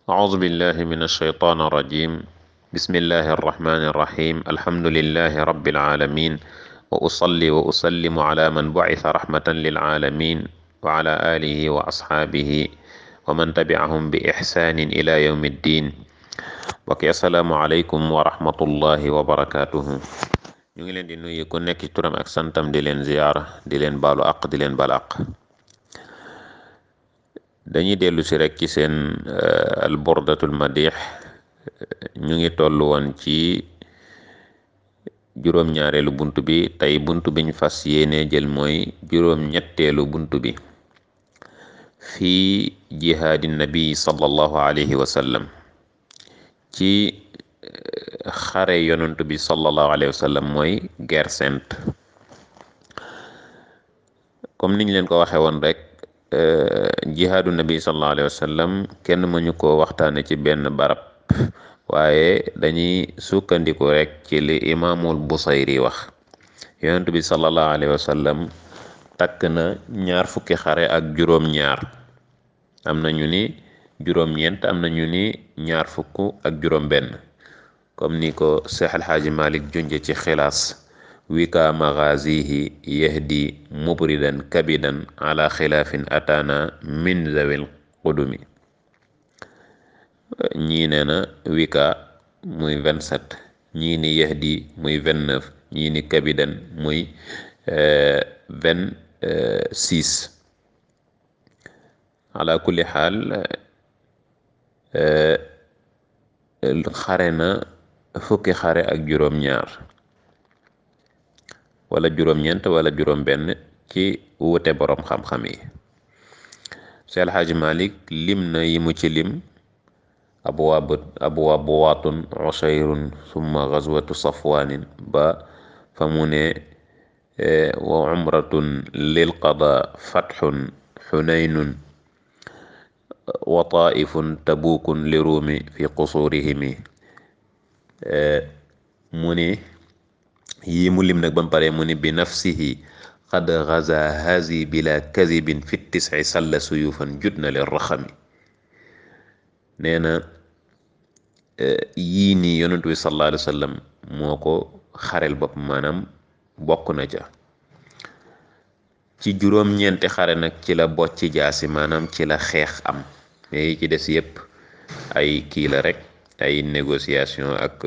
أعوذ بالله من الشيطان الرجيم بسم الله الرحمن الرحيم الحمد لله رب العالمين وأصلي وأسلم على من بعث رحمة للعالمين وعلى آله وأصحابه ومن تبعهم بإحسان إلى يوم الدين وكي السلام عليكم ورحمة الله وبركاته ñu ngi leen di nuyu ku nekk ci turam ak santam di leen ziyaara di leen baalu àq di leen baal àq dañuy dellu si rek ci seen al burdatul madix ñu ngi toll woon ci juróom-ñaareelu bunt bi tey bunt biñ fas yéene jël mooy juróom-ñetteelu bunt bi fii jihaadi nabi sallallahu alayhi wa sallam ci xare yonent bi sallallahu alayhi wa sallam mooy guerre sainte comme niñ leen ko waxee woon rek jihaadu nabi sallallahu alayhi wa sallam kenn mënu koo waxtaane ci benn barab waaye dañuy sukkandiku rek ci li imaamul busayri wax yonent bi sallallahu alayhi wa sallam takk na ñaar fukki xare ak juróom-ñaar am na ñu ni juróom-ñeent am na ñu ni ñaar fukk ak juróom-benn comme ni ko Seex Alxaaji Malik junje ci xilaas wika magazihi yahdi mubridan kabidan ala xilaafin ataana min zawil qudumi ñii nee na wika muy vingt-sept ñii ni yahdi muy vingt-neuf ñii ni kabidan muy vingt-six ala kulli xaal xare na fukki xare ak juróom-ñaar wala juróom-ñeent wala juróom-benn ci wute boroom xam-xam yi Seex Alxaaji Malik lim na yi mu ci lim abwaab abwaab waatun usayrun summa gazwatu safwaanin ba fa mu ne wa umratun lil qada fatxun xunaynun wa taifun tabukun li ruumi fi qusurihimi mu ni yii mu lim nag ba mu pare mu ni bi nafsihi qad gaza hazi bila kadibin fi tisci salla suyufan jut na leen raxami nee na yii nii yonent bi sallallahu alayhi wa sallam moo ko xarel bopp maanaam bokk na ca ci juróom-ñeenti xare nag ci la bocci jaasi maanaam ci la xeex am mais yi ci des yépp ay kii la rek ay négociation ak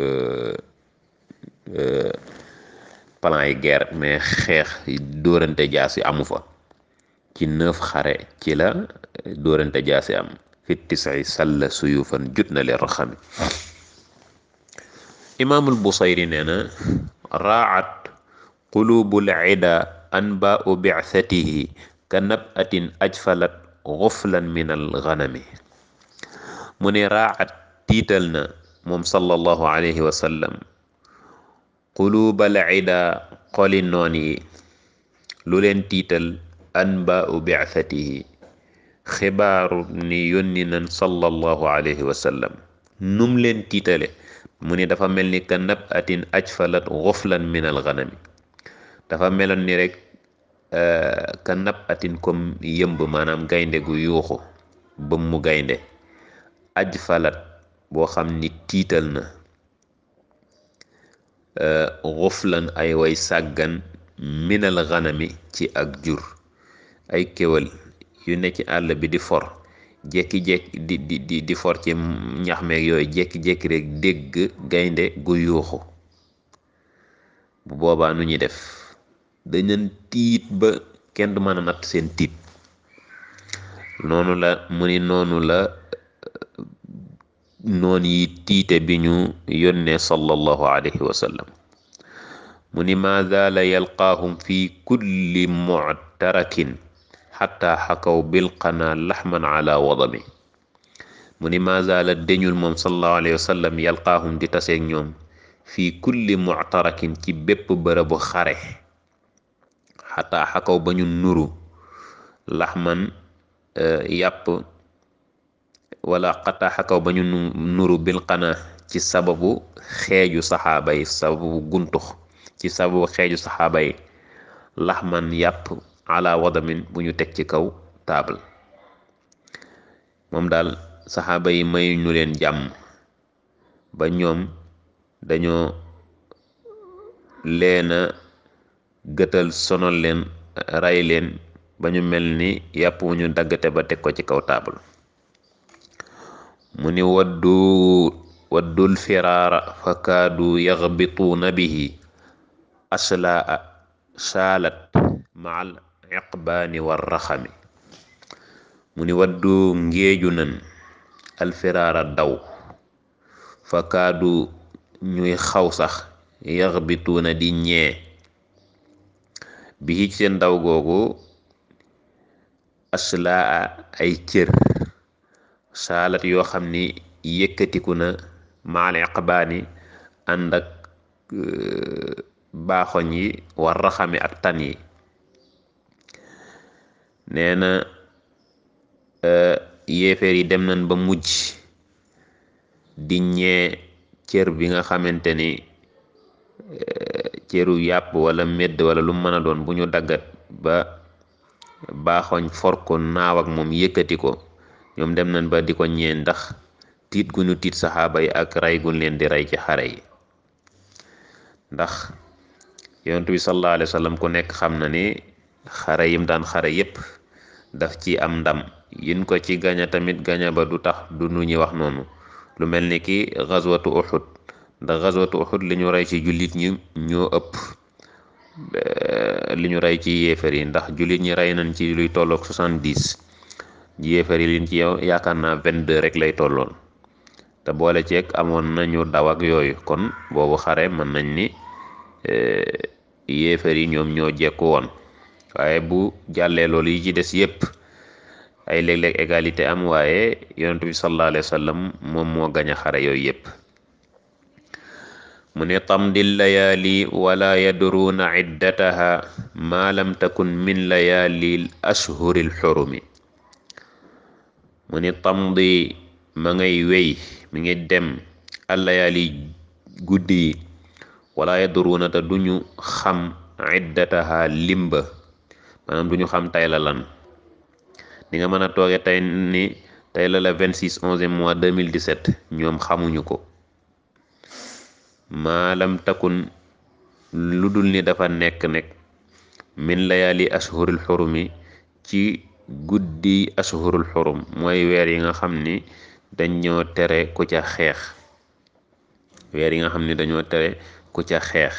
plan yi guerre mais xeex dóorante jaasi amu fa ci neuf xare ci la dóorante jaasi am fi tisay salla suyufan jut na leen raxami imaamul busayri nee na raat qulubul ida anbaau bi'thatihi ka nabatin ajfalat xuflan min al ganami mu ne raat tiital na moom sallallahu alayhi wa sallam qulubal ida xoli noon yi lu leen tiital anbaau bi'thatihi xibaaru ni yónni nan sallallahu alayhi wa sallam num leen tiitale mu ni dafa mel ni ka nab atin ajfalat xuflan min al ganami dafa meloon ni rek ka nab atin comme yëmb maanaam gaynde gu yuuxu bëm mu gaynde ajfalat boo xam ni tiital na xuflan ay way sàggan minal ganami ci ak jur ay kéwal yu ne ci àll bi di for jekki-jekki di di di di for ci ñax meeg yooyu jekki-jekki rek dégg gaynde gu yuuxu bu boobaa nu ñuy def dañu tiit ba kenn du mën a natt seen tiit noonu la mu ni noonu la noon yi tiite bi ñu yónnee sallallahu alayhi wa sallam mu ni ma zaala yalqaahum fi kulli muctarakin xataa xakaw bilqana laxman ala wadami mu ni ma zaala deñul moom sallallahu alayhi wa sallam yalqaahum di taseeg ñoom fii kulli muctarakin ci bépp bërëbu xare xataa xakaw ba ñu nuru laxman yàpp wala xataa xakaw ba ñu nuru bilqana ci sababu xeeju saxaaba yi sababu guntux ci sababu xeeju saxaaba yi laxman yàpp ala wadamin bu ñu teg ci kaw taabal moom daal saxaaba yi mayu ñu leen jàmm ba ñoom dañoo leena gëtal sonal leen ray leen ba ñu mel ni yàpp wu ñu daggate ba teg ko ci kaw taabal mu ni waddu waddul firaara fa kaadu yaxbituuna bihi aslaa saalat maal iqbaani war raxami mu ni waddu ngéeju nan alfiraara daw fa kaadu ñuy xaw sax yaxbituuna di ñee bi ci seen daw googu aslaa ay cër saalat yoo xam ni yëkkatiku na maal iqbaani ànd ak baaxoñ yi war raxami ak tan yi nee na yéeféer yi dem nañ ba mujj di ñee cër bi nga xamante ni cëru yàpp wala medd wala lu mën a doon bu ñu daggat ba baaxoñ for ko naaw ak moom yëkkati ko ñoom dem nañ ba di ko ñee ndax tiit gu ñu tiit saxaaba yi ak rey gu leen di rey ci xare yi ndax yonent bi sallallahu alayhi wa sallam ku nekk xam na ni xare yim daan xare yépp daf ci am ndam yin ko ci gaña tamit gaña ba du tax du nu ñuy wax noonu lu mel ni ki gazwatu Uhud ndax gazwatu Uhud li ñu rey ci jullit ñi ñoo ëpp li ñu rey ci yéefar yi ndax jullit ñi rey nañ ci luy tolloog soixante-dix yéefar yi liñ ci yow yaakaar naa vingt-deux rek lay tolloon te boole ceeg amoon nañu daw ak yooyu kon boobu xare mën nañ ni yéefar yi ñoom ñoo jekku woon waaye bu jàllee loolu yi ci des yépp ay léeg-léeg égalité am waaye yonent bi sallallahu alayhi wa sallam moom moo gañ a xare yooyu yépp mu ne tamdi layaali wala yadruuna iddataha ma lam takun min layaali ashhuri lxurumi mu ne tamdi ma ngay wey mi ngi dem allayaali guddi yi wala yadruuna te duñu xam iddataha limba maanaam duñu xam tay la lan ni nga mën a tooge tey ni tey la la 26 11 mois 2017 ñoom xamuñu ko maalam takun lu dul ni dafa nekk nekk min layaali ashhurul xurumi ci guddi ashhurul xurum mooy weer yi nga xam ni dañoo tere ku ca xeex weer yi nga xam ni dañoo tere ku ca xeex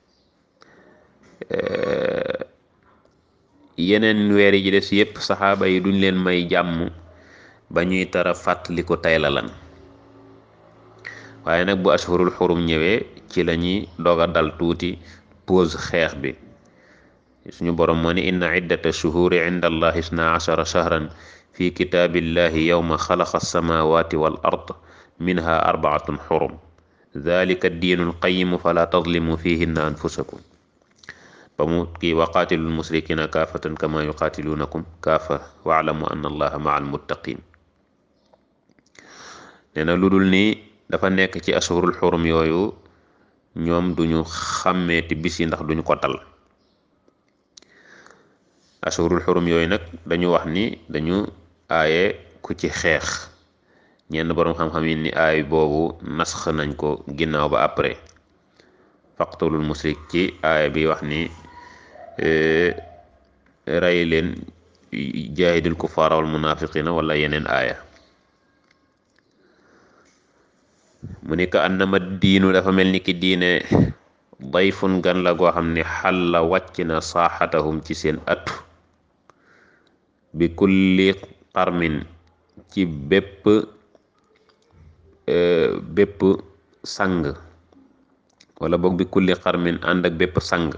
yeneen weer yi ci des yépp saxaaba yi duñ leen may jàmm ba ñuy tara fàttali ko tey la lan waaye nag bu ashhurul xurum ñëwee ci la ñuy doog a dal tuuti pause xeex bi suñu borom moo ni inna iddata shuhuri inda allahi isna ashara shahran fi kitaabillahi yawma xalaqa alsamawati wal ard minha arbaatun xurum dalika diinu alqayimu fala tadlimu fihinna anfusakum ba mu kii waqaatilul musrikina kaafatan kama yuqaatilunakum kaafa waalamu anna allaha maa almuttaqin nee na lu dul ni dafa nekk ci ashurul xurum yooyu ñoom duñu xàmmeeti bis yi ndax duñu ko dal ashurul xurum yooyu nag dañu wax ni dañu aaye ku ci xeex ñenn boroom xam-xam yi ni aay boobu nasx nañ ko ginnaaw ba après faqtulul musrik ci aaya bi wax ni rey leen jaahidil kufaara wal munafiqina wala yeneen aaya mu ni ka annama diinu dafa mel ni ki diine dayfun gan la goo xam ne xal la wàcc na saaxatahum ci seen atu bi kulli xarmin ci bépp bépp sang wala boog bi kulli xarmin ànd ak bépp sang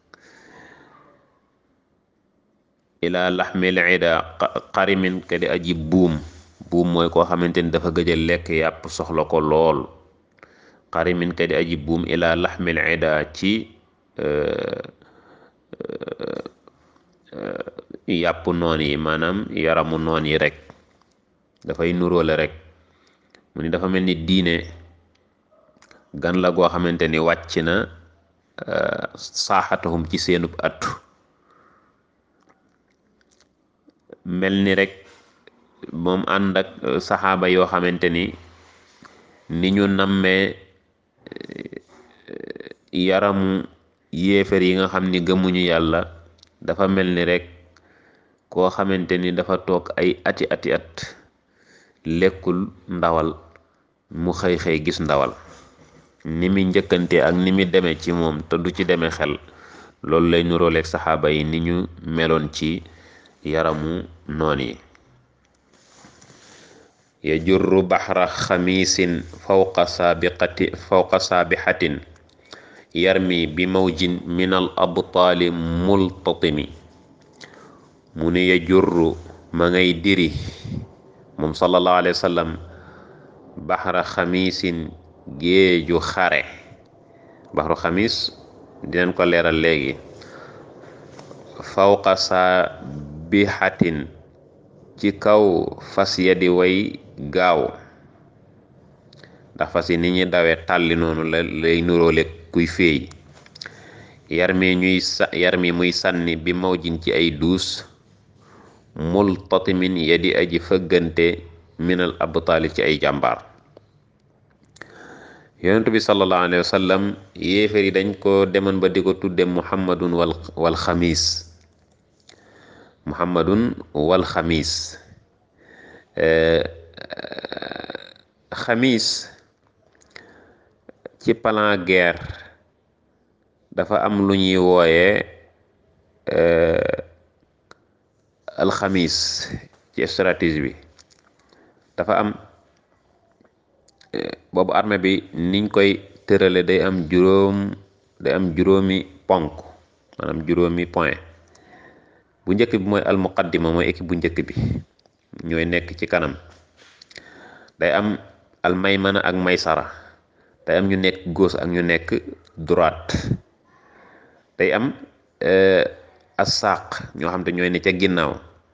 ila laxmil ida xarimin ka di aji buum buum mooy koo xamante ni dafa gëj a lekk yàpp soxla ko lool xarimin ka di aji buum ila laxmil ida ci yàpp noon yi maanaam yaramu noon yi rek dafay nuróole rek mu ni dafa mel ni diine gan la goo xamante ni wàcc na saaxatahum ci seenub attu mel ni rek moom ànd ak saxaaba yoo xamante ni ni ñu nammee yaramu yéefar yi nga xam ni gëmuñu yàlla dafa mel ni rek koo xamante ni dafa toog ay ati ati at lekkul ndawal mu xëy xëy gis ndawal ni mi njëkkante ak ni mi demee ci moom te du ci demee xel loolu lay nuróoleeg saxaaba yi ni ñu meloon ci yaramu noon yi yajurru baxra xamiisin fawqa saabiqati fawqa saabixatin yarmi bi mawjin min al abtaali multatimi mu ne yajurru ma ngay diri moom sallallahu alayhi wa sallam baxra xamiisin géeju xare baxru xamis dinañ ko leeral léegi fawqa saabixatin ci kaw fas ya di way gaaw ndax fas yi ni ñuy dawee tàlli noonu la lay nuróole kuy féey yar mi ñuy sa yar mi muy sànni bi mawjin ci ay duus multatimin ya di aji fëggante minal abtaali ci ay jàmbaar yonentu bi sallallahu alayhi wa sallam yéefar yi dañ ko demoon ba di ko tudde muhammadun wal wal xamis muhammadun wal xamis xamis ci plan guerre dafa am lu ñuy wooyee alxamis ci stratégie bi dafa am boobu armée bi niñ koy tërale day am juróom day am juróomi ponk maanaam juróomi point bu njëkk bi mooy almuqaddima mooy équipe bu njëkk bi ñooy nekk ci kanam day am almaymana ak maysara day am ñu nekk gauche ak ñu nekk droite day am assaaq ñoo xam te ñooy ne ca ginnaaw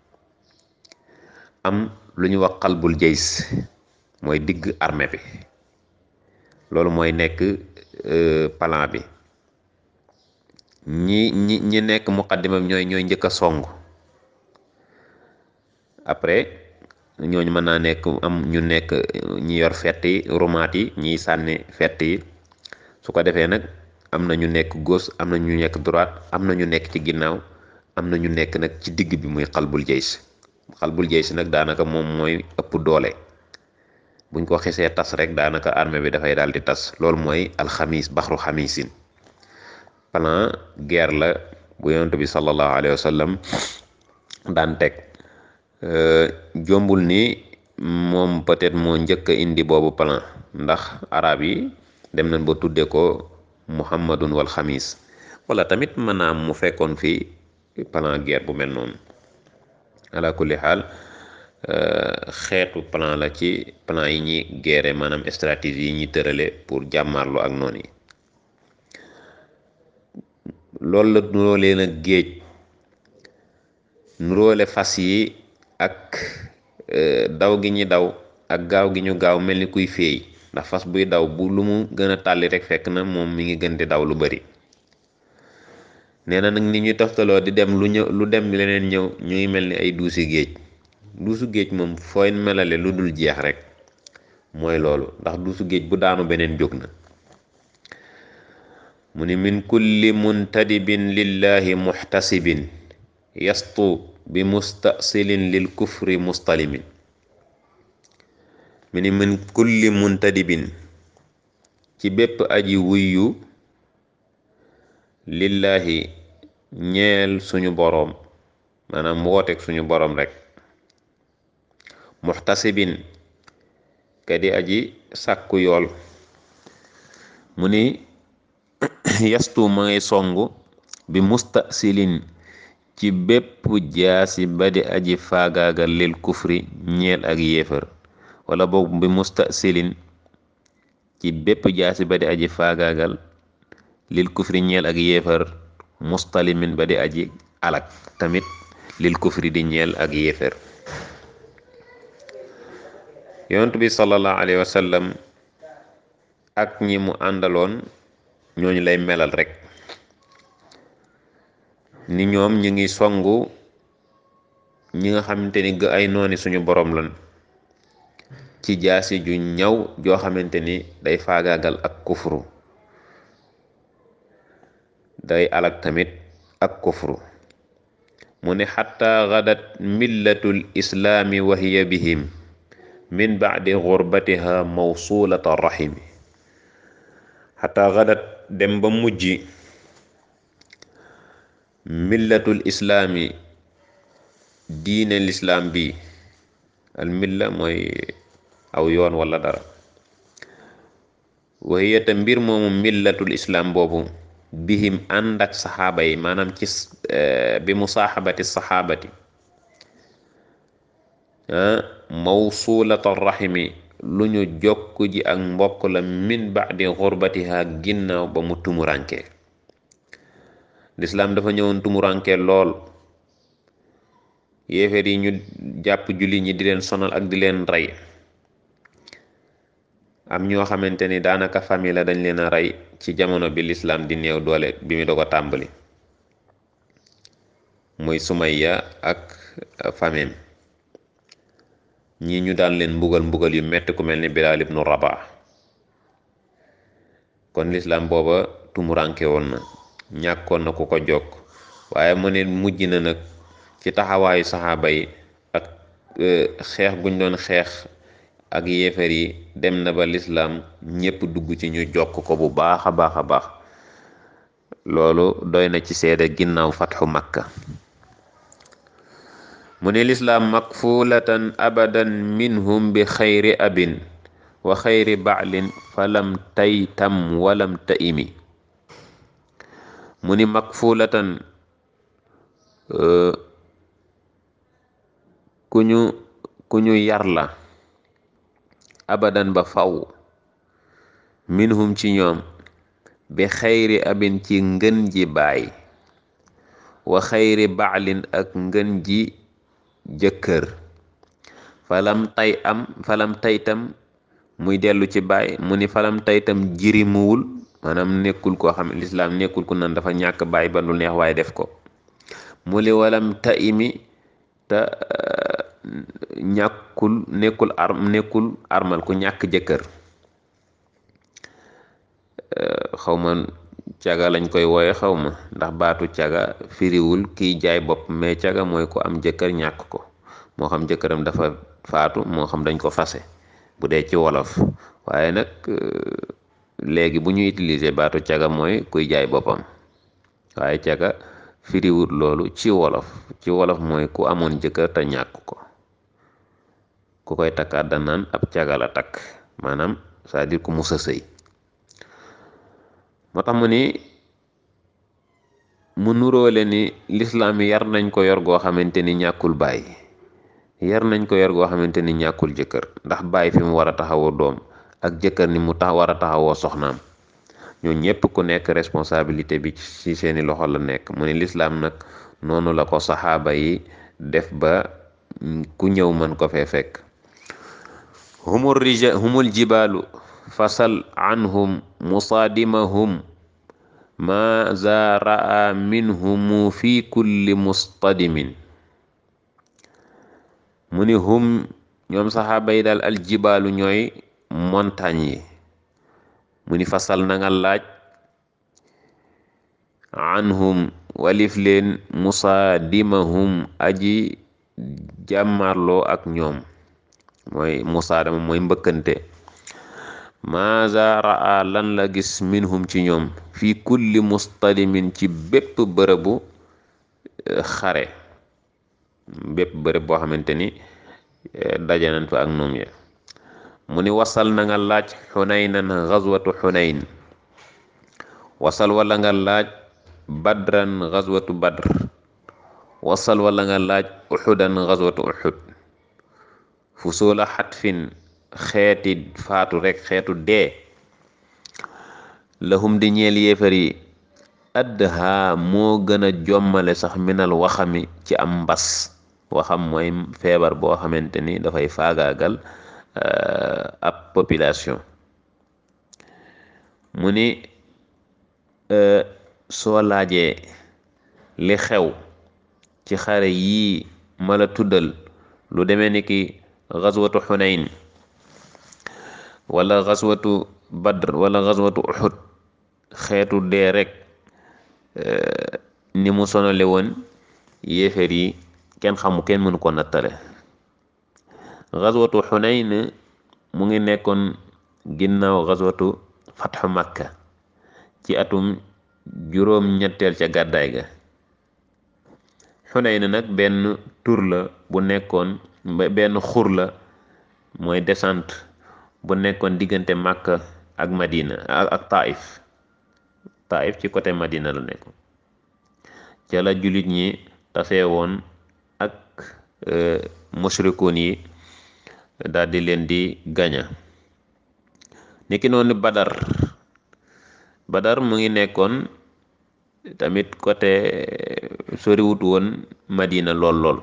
am lu ñu wax xalbul jays mooy digg armée bi loolu mooy nekk plan bi ñi ñi ñi nekk muqaddima bi ñooy ñooy njëkk a song après ñooñu mën naa nekk am ñu nekk ñi yor fett yi rumaat yi ñiy sànni fett yi su ko defee nag am na ñu nekk gauche am na ñu nekk droite am na ñu nekk ci ginnaaw am na ñu nekk nag ci digg bi muy xalbul jays xalbul jays nag daanaka moom mooy ëpp doole buñ ko xesee tas rek daanaka armée bi dafay daal di tas loolu mooy alxamis baxru xamisin plan guerre la bu yonent bi sallallahu alayhi wa sallam daan teg jombul ni moom peut-être moo njëkk a indi boobu plan ndax arab yi dem nañ ba tudde ko muhammadun wal xamis wala tamit mën naa mu fekkoon fi plan guerre bu mel noonu ala kulli xaal xeetu plan la ci plan yi ñi guerre maanaam stratégie yi ñi tërale pour jàmmarloo ak noonu yi loolu la nuróole nag géej nuróole fas yi ak daw gi ñi daw ak gaaw gi ñu gaaw mel ni kuy féey ndax fas buy daw bu lu mu gën a tàlli rek fekk na moom mi ngi gën di daw lu bari nee na nag ni ñuy toftaloo di dem lu ñëw lu dem leneen ñëw ñu ngi mel ni ay duusi géej duusu géej moom fooy melale lu dul jeex rek mooy loolu ndax duusu géej bu daanu beneen jóg na mu ni min kulli muntadibin lillahi muxtasibin yastu bi mustasilin lil kufri mustalimin mu ni min kulli muntadibin ci bépp aji wuyyu lillahi ñeel suñu boroom maanaam wooteeg suñu boroom rek muxtasibin ka di aji sàkku yool mu ni yastu ma ngay songu bi mustasilin ci bépp jaasi ba di aji faagaagal lil kufri ñeel ak yéefar wala boog bi mustasilin ci bépp jaasi ba di aji faagaagal lil kufri ñeel ak yéefar mustalimin ba di aji alak tamit lil kufri di ñeel ak yéefar yonent bi sallallahu alayhi wa sallam ak ñi mu àndaloon ñooñu lay melal rek ni ñoom ñu ngi songu ñi nga xamante ni ga ay nooni suñu borom lan ci jaasi ju ñaw joo xamante ni day faagaagal ak kufru day alak tamit ak kufru mu ne xatta gadat millatul islaami wa hiya bihim min bacdi gurbatiha mawsulata rahimi xatta gadat dem ba mujj millatul islaami diine lislaam bi al milla mooy aw yoon wala dara wa hiya te mbir moomu millatul islaam boobu bihim ànd ak saxaaba yi maanaam ci bi musaaxabati saxaabati mawsulata rahimi lu ñu jokk ji ak mbokk la min ba'di xurbatiha ginnaaw ba mu tumuranke lislaam dafa ñëwoon tumuranke lool yéeféer yi ñu jàpp julli ñi di leen sonal ak di leen rey am ñoo xamante ni daanaka famille la dañ leen a rey ci jamono bi lislaam di néew doole bi mu doog a tàmbali muy Sumayya ak famem ñii ñu daan leen mbugal mbugal yu metti ku mel ni Bilaal ibnu Rabah kon lislaam booba tumuranke woon na ñàkkoon na ku ko jokk waaye mu ne mujj na nag ci taxawaayu saxaaba yi ak xeex guñ doon xeex ak yéefar yi dem na ba lislaam ñépp dugg ci ñu jokk ko bu baax a baax a baax loolu doy na ci seede ginnaaw fatxu makka mu ne lislaam makfulatan abadan minhum bi xayri abin wa xayri baalin falam taytam walam taimi mu ni makfulatan ku ñu ku ñu yar la abadan ba faw minhum ci ñoom bi xayri abin ci ngën ji baay wa xayri baalin ak ngën ji jëkkër falam tay am falam taytam muy dellu ci baay mu ni falam taytam jirimuwul maanaam nekkul koo xam lislaam nekkul ku nan dafa ñàkk baay ba lu neex waaye def ko mu li walam ta imi te ñàkkul nekkul ar nekkul armal ku ñàkk jëkkër xaw ma caga lañ koy wooye xaw ma ndax baatu caga firiwul kiy jaay bopp mais caga mooy ko am jëkkër ñàkk ko moo xam jëkkëram dafa faatu moo xam dañ ko fase bu dee ci wolof waaye nag léegi bu ñu utiliser baatu caga mooy kuy jaay boppam waaye caga firiwul loolu ci wolof ci wolof mooy ku amoon jëkkër te ñàkk ko ku koy takkaat da naan ab caga la takk maanaam c'est-à-dire ku musa sëy moo tax mu ni mu nuróole ni lislaam yar nañ ko yor goo xamante ni ñàkkul baay yar nañ ko yor goo xamante ni ñàkkul jëkkër ndax baay fi mu war a taxawoo doom ak jëkkër ni mu tax war a taxawoo soxnaam ñoo ñépp ku nekk responsabilité bi ci seeni loxo la nekk mu ni lislaam nag noonu la ko saxaaba yi def ba ku ñëw mën ko fee fekk humul rija humul jibaalu fasal anhum musaadimahum ma za raa minhumu fi kulli mustadimin mu ni hum ñoom saxaaba yi daal aljibaalu ñooy montagne yi mu ni fasal na nga laaj anhum walif leen musaadimahum aji jàmmarloo ak ñoom mooy musaadama mooy mbëkkante maaza raa lan la gis minhum ci ñoom fi kulli mustadimin ci bépp bërëbu xare bépp bërëb boo xamante ni daje nañ fa ak noom ya mu ni wasal na nga laaj xunaynan gazwatu xunayn wasal wala nga laaj badran gazwatu badr wasal wala nga laaj uxudan gazwatu uxud fusula xatfin xeeti faatu rek xeetu dee lahum di ñeel yéefar yi adha moo gën a jommale sax minal waxami ci am mbas waxam mooy feebar boo xamante ni dafay faagaagal ab population mu ni soo laajee li xew ci xare yii ma la tuddal lu demee ni ki xaswatu xunayn wala xaswatu badr wala xaswatu uxud xeetu dee rek ni mu sonale woon yéeféer yi kenn xamu kenn mënu ko nattale xaswatu xunayn mu ngi nekkoon ginnaaw xaswatu fatxu makka ci atum juróom ñetteel ca gàddaay ga xunayn nag benn tur la bu nekkoon benn xur la mooy descente bu nekkoon diggante makka ak madina ak taif taif ci côté madina la nekkoon ca la jullit ñi tasee woon ak mushrikoon yi daal di leen di gaña niki noonu badar badar mu ngi nekkoon tamit côté soriwut woon madina lool lool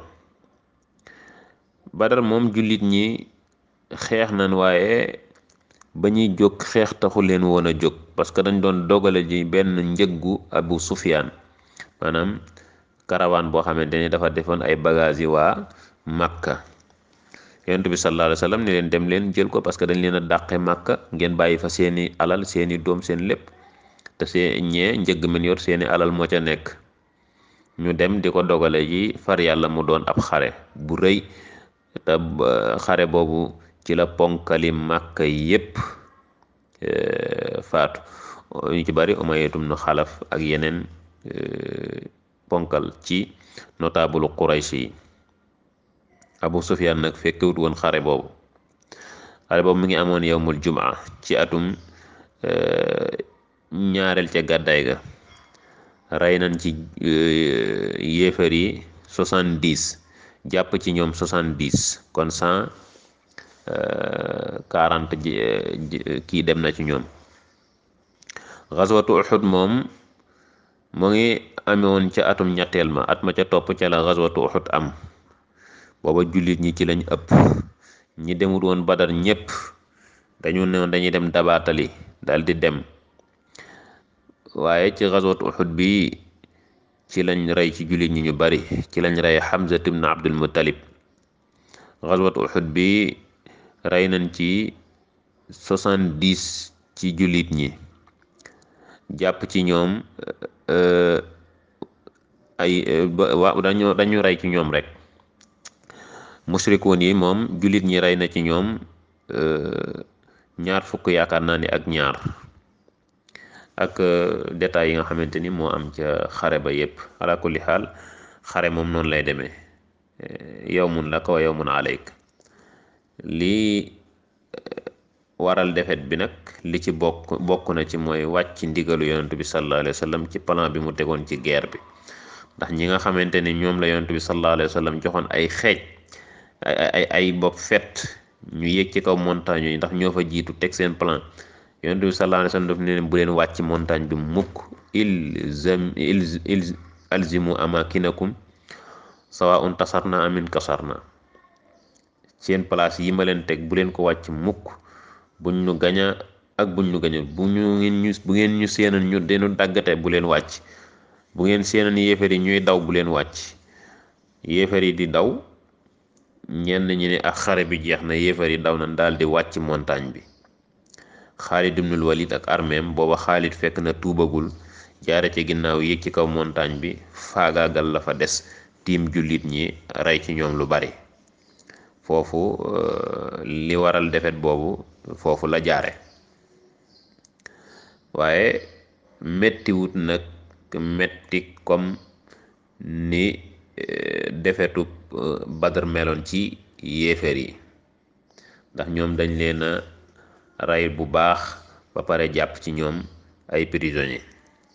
badar moom jullit ñi xeex nañ waaye ba ñuy jóg xeex taxu leen woon a jóg parce que dañ doon dogale ji benn njëggu abu sufyaan maanaam karawaan boo xamante ni dafa defoon ay bagages yi waa makka yonent bi sallallahu alayhi wa sallam ne leen dem leen jël ko parce que dañ leen a dàqe makka ngeen bàyyi fa seeni alal seeni doom seen lépp te see ñee njëgg men yor seeni alal moo ca nekk ñu dem di ko dogale ji far yàlla mu doon ab xare bu rëy te xare boobu ci la ponkali makka yépp faatu ñu ci bari umayyatum nu xalaf ak yeneen ponkal ci notable Quraysh yi Abu Sufyan nag fekkewut woon xare boobu xare boobu mi ngi amoon yowmul jumaa ci atum ñaareel ca gàddaay ga rey nañ ci yéefar yi soixante-dix jàpp ci ñoom soixante-dix kon cent quarante kii dem na ci ñoom xaswatu Uhud moom mu ngi amewoon ca atum ñetteel ma at ma ca topp ca la xaswatu Uhud am booba jullit ñi ci lañ ëpp ñi demut woon Badar ñépp dañu ne dañuy dem dabaatali dal di dem waaye ci xaswatu Uhud bi ci lañ rey ci jullit ñi ñu bari ci lañ rey Hamza ibn Abdul Muttalib xaswatu Uhud bi rey nañ ci soixante-dix ci jullit ñi jàpp ci ñoom ay wa dañu dañu rey ci ñoom rek mushrikoon yi moom jullit ñi rey na ci ñoom ñaar fukk yaakaar naa ni ak ñaar ak détails yi nga xamante ni moo am ca xare ba yépp ala kulli xaal xare moom noonu lay demee yawmun laka wa yawmun alayk lii waral defet bi nag li ci bokk bokk na ci mooy wàcc ndigalu yonent bi sallallahu alayhi wa sallam ci plan bi mu tegoon ci guerre bi ndax ñi nga xamante ni ñoom la yonent bi sallallahu alayhi wa sallam joxoon ay xeej ay ay ay bopp fet ñu yéeg ci kaw montagne yi ndax ñoo fa jiitu teg seen plan yonent bi sallallahu alayhi wa sallam daf ne leen bu leen wàcc montagne bi mukk ilzam il alzimu amakinakum sawaun tasarna amin kasarna seen place yi ma leen teg bu leen ko wàcc mukk buñ ñu gaña ak buñ ñu gaña bu ñu ngeen ñu bu ngeen ñu seenan ñu denu daggate bu leen wàcc bu ngeen seenan yéefar yi ñuy daw bu leen wàcc yéefar yi di daw ñenn ñi ne ak xare bi jeex na yéefar yi daw na daal di wàcc montagne bi Xaalid ibnul Walid ak armeem booba Xaalid fekk na tuubagul jaare ci ginnaaw yéeg ci kaw montagne bi faagaagal la fa des tiim jullit ñi rey ci ñoom lu bari foofu li waral defet boobu foofu la jaare waaye mettiwut nag metti comme ni defetu Badr meloon ci yéeféer yi ndax ñoom dañ leen a rey bu baax ba pare jàpp ci ñoom ay prisonniers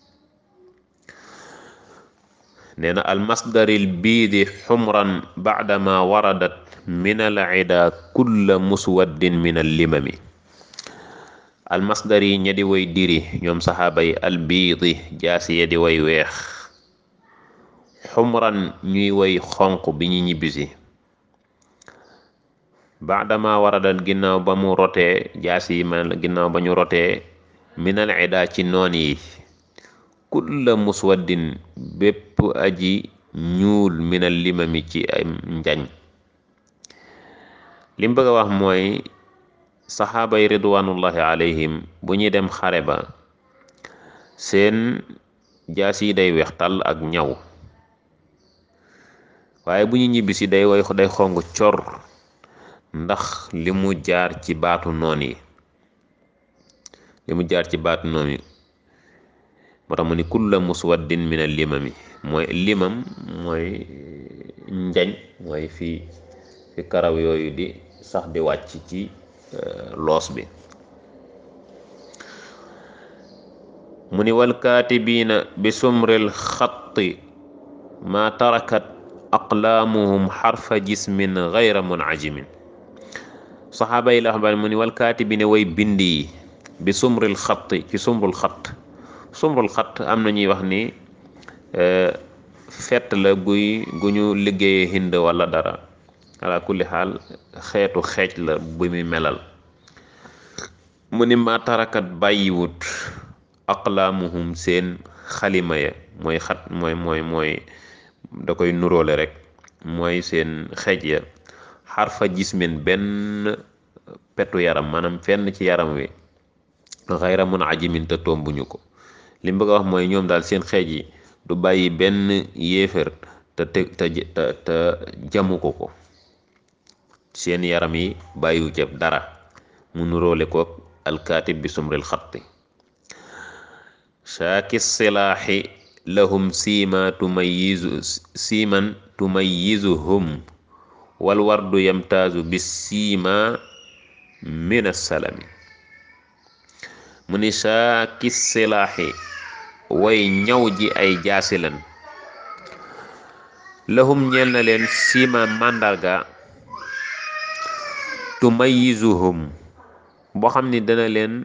nee na almasdaril biidi xumran baadama waradat min al ida kulla muswaddin min al limami almasdar yi ña di way diri ñoom saxaaba yi albiidi jaasi ya di way weex xumran ñuy way xonq bi ñu ñibbisi baadama waradat ginnaaw ba mu rotee jaasi yi man ginnaaw ba ñu rotee min al ida ci noon yi kulla muswaddin bépp aji ñuul minal limami ci ay njañ lim bëgg a wax mooy saxaaba yi ridwanullahi alayhim bu ñuy dem xare ba seen jaas yi day weex tàll ak ñaw waaye bu ñu ñibbisi day way day xong cor ndax li mu jaar ci baatu noon yi li mu jaar ci baatu noon yi moo tax mu ni kulla muswaddin min al limami mooy limam mooy njañ mooy fi fi karaw yooyu di sax di wàcc ci loos bi mu ni wal kaatibiina bi sumril xatti ma tarakat aqlaamuhum xarfa jismin gayra munajimin saxaaba yi la xam mu ni wal kaatibiina way bind yi bi sumril xatti ci sumrul xatt sumrul xatt am na ñuy wax ni fett la guy gu ñu liggéeyee hind wala dara ala kulli xaal xeetu xeej la bu muy melal mu ni ma tarakat bàyyiwut aqlaamuhum seen xalima ya mooy xat mooy mooy mooy da koy nuróole rek mooy seen xeej ya xarfa jismin benn petu yaram maanaam fenn ci yaram wi xayra mun ajimin te tombuñu ko li mu bëgg a wax mooy ñoom daal seen xeej yi du bàyyi benn yéefér te te te te jamu ko ko seen yaram yi bàyyiwu ceeb dara mu nuróole ko alkaatib bi sumril xatti shaaki silaaxi lahum siima tumayizu siiman tumayizuhum wal wardu yamtaazu bi siima min assalami mu ni shaaki silaaxi way ñaw ji ay jaasi lan lahum ñeel na leen siima màndarga tumayizuhum boo xam ni dana leen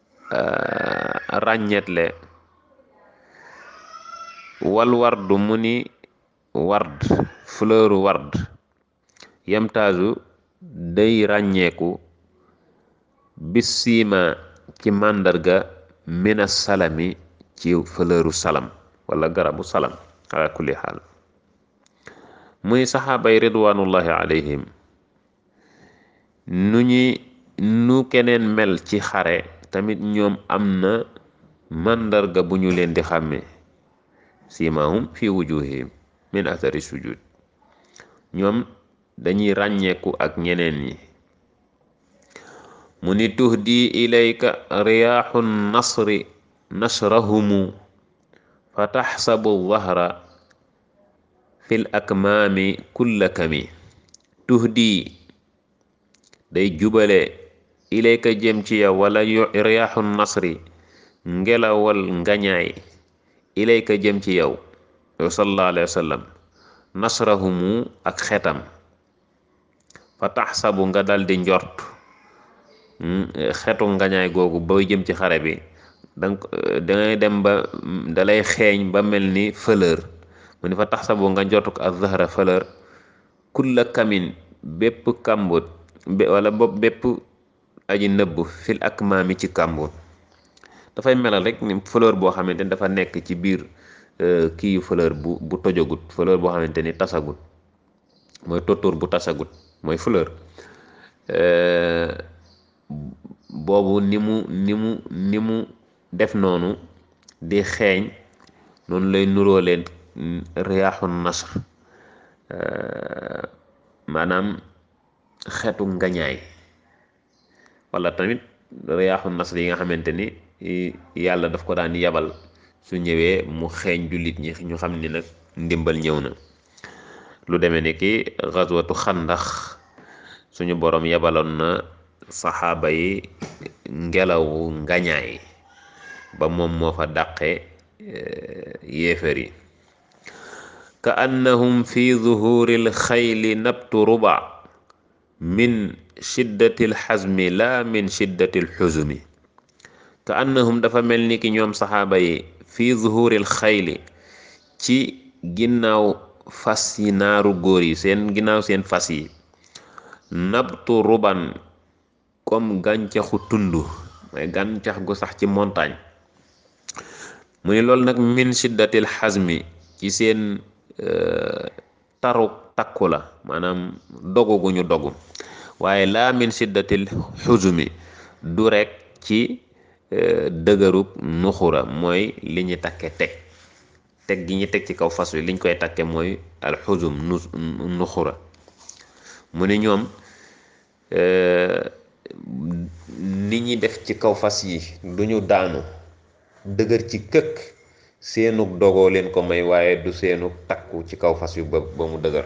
ràññetle wal wardu mu ni ward fleur ward yamtaazu day ràññeeku bis siima ci màndarga mina salami ci fleuru salam wala garabu salam ala kulli xaal muy saxaabay ridwanullahi alayhim nu ñi nu keneen mel ci xare tamit ñoom am na màndarga bu ñu leen di xàmmee simahum fi wujuhihim min athari sujud ñoom dañuy ràññeeku ak ñeneen ñi mu ni tuhdi ilayka riyaaxu nasri nasrahumu fa taxsabu dahra fil akmaami kulla kami tuhdi day jubale ilayka jëm ci yow wala riyaaxu nasri ngelawal ngañaay ilayka jëm ci yow yow sallallahu alayhi wa sallam nasrahumu ak xetam fa taxsabu nga dal di njort xetu ngañaay googu booy jëm ci xare bi danga dangay dem ba dalay xeeñ ba mel ni fleur mu ni fa taxsabu nga njort ko ak zahra fleur kulla kamin bépp kàmbut wala bopp bépp aji nëbb fil ak maami ci kàmbut dafay melal rek ni fleur boo xamante ni dafa nekk ci biir kii fleur bu bu tojagut fleur boo xamante ni tasagut mooy tóttóor bu tasagut mooy fleur boobu ni mu ni mu ni mu def noonu di xeeñ noonu lay nuroo leen riyaaxu nasr maanaam xetu ngañaay wala tamit riyaaxu nasr yi nga xamante ni yàlla daf ko daan yabal su ñëwee mu xeeñ jullit ñi ñu xam ni nag ndimbal ñëw na lu demee ni ki xaswatu xandax suñu boroom yabaloon na saxaaba yi ngelawu ngañaay ba moom moo fa dàqe yéefar yi ka annahum fi zuhuril xayli nabtu ruba min shiddatil xazmi la min shiddatil xuzumi ka annahum dafa mel ni ki ñoom saxaaba yi fi zuhuril xayli ci ginnaaw fas yi naaru góor yi seen ginnaaw seen fas yi nabtu ruban comme gàncaxu tund mooy gàncax gu sax ci montagne mu ni loolu nag min shiddatil xazmi ci seen taru takku la maanaam dogu gu ñu dogu waaye laa min siddatil xuzumi du rek ci dëgërub nuxura mooy li ñu takke teg teg gi ñu teg ci kaw fas wi liñ koy takke mooy alxuzum nu nuxura mu ni ñoom ni ñi def ci kaw fas yi duñu daanu dëgër ci këkk seenug dogoo leen ko may waaye du seenug takku ci kaw fas yu ba ba mu dëgër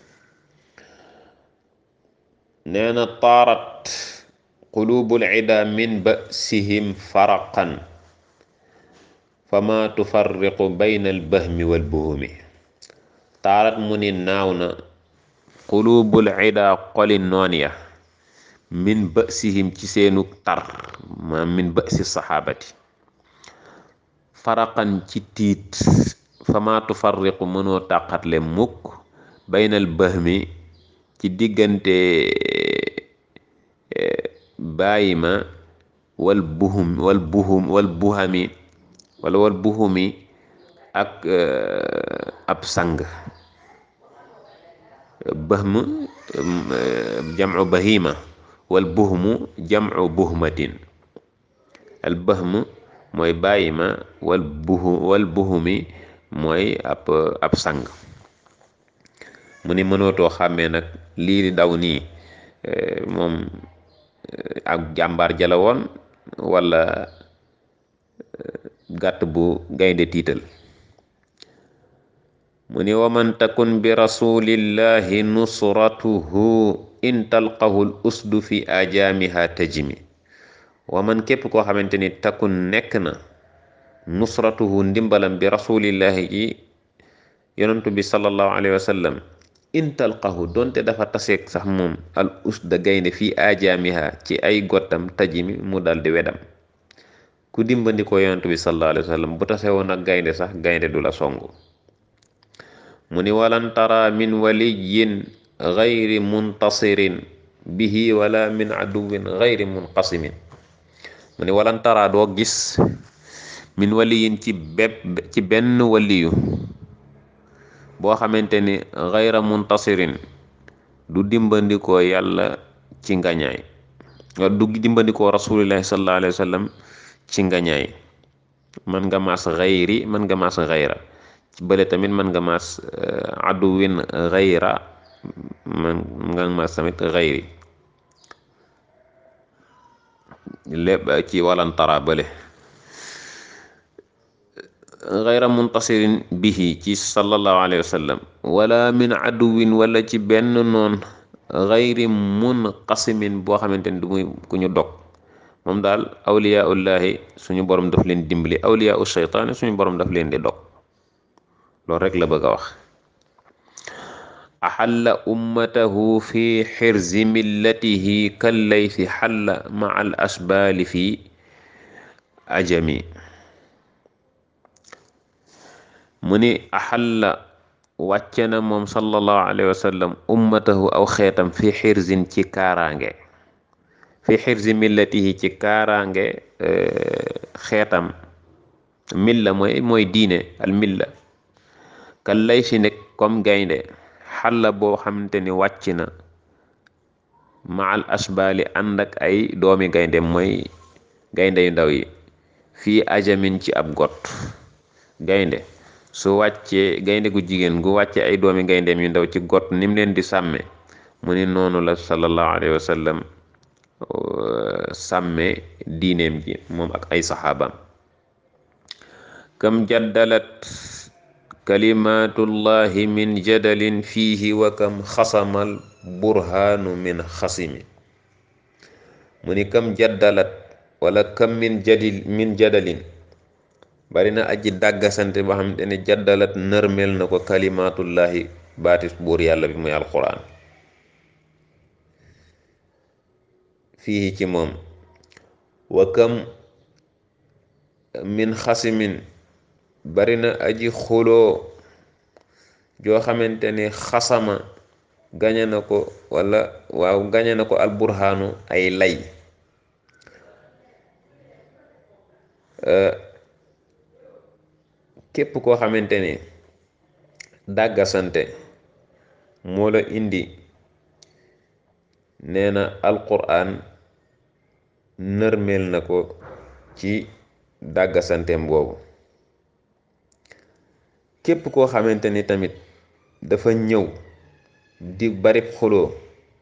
nee na taarat qulubul ida min basihim faraqan fama tufarriqu bayna albahmi walbuhumi taarat mu ni naaw na qulubul ida xoli noon ya min basihim ci seenu tar ma min basi saxaabati faraqan ci tiit fama tufarriqu mënoo tàqatle mukk baynal bahmi ci diggante bàyyi ma wal buhum wal buhum wal buhami wala wal buhumi ak ab sang bahm jamcu bahima wal buhmu jamcu buhmatin al bahm mooy bàyyi ma wal buhu wal buhumi mooy ab ab sang mu ni mënootoo xàmmee nag lii di daw nii moom ak jàmbaar jala woon wala gàtt bu gaynde tiital mu ni waman takun bi rasulillahi nusratuhu in talqahu l usdu fi ajaamiha tajimi waman képp koo xamante ni takun nekk na nusratuhu ndimbalam bi rasulillahi ji yonentu bi sallallahu alayhi wa sallam in talqahu donte dafa taseeg sax moom al usda gaynde fii ajaamiha ci ay gottam tajimi mu dal di wedam ku dimbandikoo yonentu bi sallallahu alayhi wa sallam bu tase woon ak gaynde sax gaynde du la songu mu ni walan tara min waliyin gayri muntasirin bihi wala min aduwin gayri munqasimin mu ni walan tara doo gis min waliyin ci bépp ci benn waliyu boo xamante ni gayra muntasirin du dimbandikoo yàlla ci ngañaay du dimbandikoo rasulillahi sallallahu alayhi wa sallam ci ngañaay man nga maas gayri man nga maas gayra ci bële tamit man nga maas aduwin gayra man nga maas tamit gayri lépp ci walantara bële gayra muntasirin bihi ci sallallahu alayhi wa sallam wala min aduwin wala ci benn noon gayri munqasimin boo xamante ni du muy ku ñu dog moom daal awliyaullahi suñu borom daf leen dimbali awliyaau shaytaani suñu borom daf leen di dog loolu rek la bëgg a wax axalla ummatahu fi xirzi millatihi kallaysi xalla maa al asbaali fi ajami mu ni axalla wàcce na moom sallallahu alayhi wa sallam ummatahu aw xeetam fi xirzin ci kaaraange fi xirzi millatihi ci kaaraange xeetam milla mooy mooy diine al milla kan lay si nekk comme gaynde xalla boo xamante ni wàcc na maal asbaali ànd ak ay doomi gaynde mooy gaynde yu ndaw yi fii ajamin ci ab got gaynde su wàccee gaynde gu jigéen gu wàccee ay doomi gayndeem yu ndaw ci got nim leen di sàmme mu ni noonu la sallallahu alayhi wa sallam sàmme diineem ji moom ak ay saxaabaam kam jaddalat kalimatullahi min jadalin fiihi wa kam xasamal burhaanu min xasimi mu ni kam jaddalat wala kam min jadil min jadalin bari na aji dàggasante boo xamante ne jaddalat nërmel na ko kalimatullahi baatis buur yàlla bi muy alquran fii ci moom wa kam min xasimin bari na aji xuloo joo xamante ne xasama gañe na ko wala waaw gañe na ko alburhaanu ay lay képp koo xamante ne dàggasante moo la indi nee na alquran nërmeel na ko ci dàggasanteem boobu képp koo xamante ni tamit dafa ñëw di bari xuloo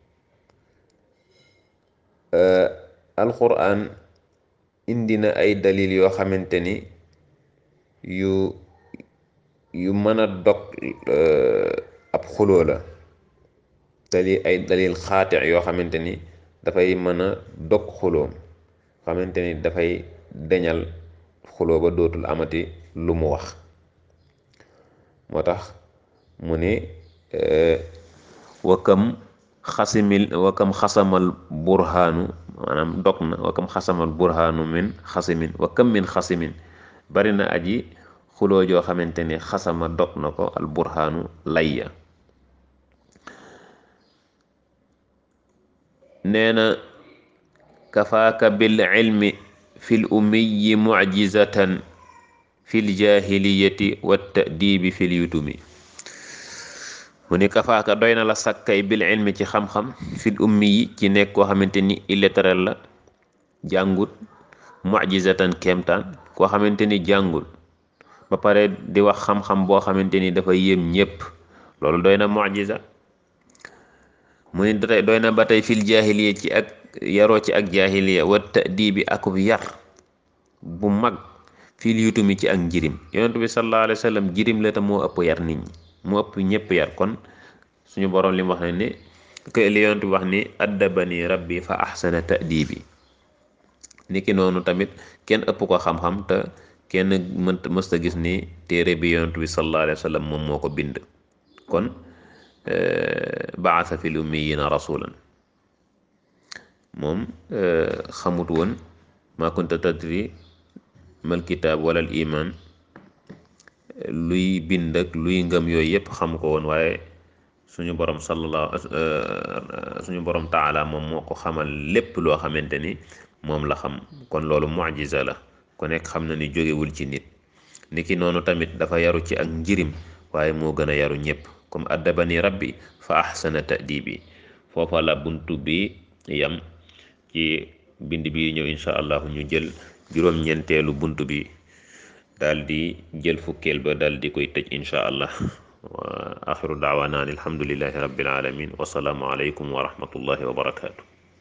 alquran indi na ay dalil yoo xamante ni yu yu mën a dog ab xuloo la dalil ay dalil xaati yoo xamante ni dafay mën a dog xuloo xamante ni dafay deñal xuloo ba dootul amati lu mu wax moo tax mu ne wakam xasimil wakam xasamal burhaanu maanaam dog na wakam xasamal burhaanu min xasimin wakam min xasimin bari na aji xuloo joo xamante ni xasama dog na ko al burhaanu layya nee na kafaaka bil ilmi fil ummiyi mucjizatan fil jahiliyati wa ta'dibi fil yutumi mu ni kafaaka doy na la sakkay bil ilmi ci xam-xam fil ummiyi ci nekk koo xamante ni illettré la jàngut mucjizatan kéemtaan koo xamante ni jàngut ba pare di wax xam-xam boo xamante ni dafa yéem ñépp loolu doy na mucjiza mu ni doy na ba tey fil jahiliya ci ak yaroo ci ak jahiliya wa ta'dibi akub yar bu mag fil yutumi ci ak njirim yonent bi sallallahu alayhi wa sallam jirim la te moo ëpp yar nit ñi moo ëpp ñëpp yar kon suñu boroom li mu wax ne ni que li yonent bi wax ni addabani rabbi fa ahsana ta'dibi niki noonu tamit kenn ëpp ko xam-xam te kenn mënta mësta gis ni téere bi yonent bi sallallahu alayhi wa sallam moom moo ko bind kon baasa fil ummiyina rasulan moom xamut woon ma kunta tadri mal kitaab wala al iman luy bind ak luy ngëm yooyu yépp xam ko woon waaye suñu borom sallallahu suñu borom taala moom moo ko xamal lépp loo xamante ni moom la xam kon loolu mucjiza la ku nekk xam na ni jógewul ci nit niki noonu tamit dafa yaru ci ak njirim waaye moo gën a yaru ñépp comme addabani rabbi fa ahsana ta'dibi foofa la buntu bi yam ci bind bi ñëw insha allah ñu jël juróom-ñeenteelu bunt bi daal di jël fukkeel ba daal di koy tëj insha allah wa axiru daawaana an alhamdulillahi rabbil alamin wasalaamu aleykum wa rahmatullahi wa barakaatu